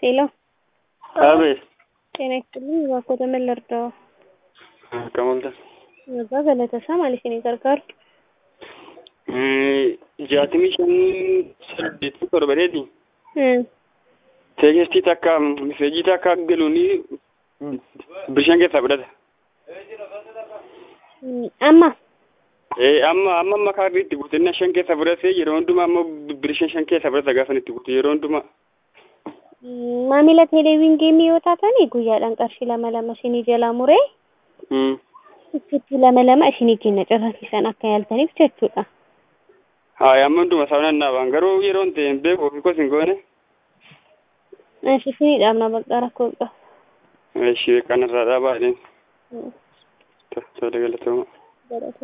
ሄሎ አቤት ጤና ይስጥልኝ እባክዎ ምን ልርዳዎ? Akkam Abbaa Galatasaa maaliif isin gargaaru? jaatamii shan saddeetii torbaneeti. Hmm. Teekistii takka miseejii takka galuuni bishaan keessaa fudhata. Hmm, Amma Eh, amma amma amma kaarri itti guutinna shan keessa fudhatee yeroo hundumaa ammoo bishaan shan keessa fudhata gaafa itti guutu yeroo hundumaa. hmm, maamila teeleeviin geemii yoo taatanii guyyaadhaan qarshii lama lama isinii jalaa muree Mm. itti lama lama isinii kenna cafasiisan akka yaaltaniif jechuudha. Haa amma hunduma saawwan naabaan garuu yeroo hin ta'in beeku ofii kos hin goone. Ashi isinii dhaabna bakka rakkoo hin qabu. Ishee kanarraa dhaabaa jedheen. Hmm, Tola galatooma. Galata.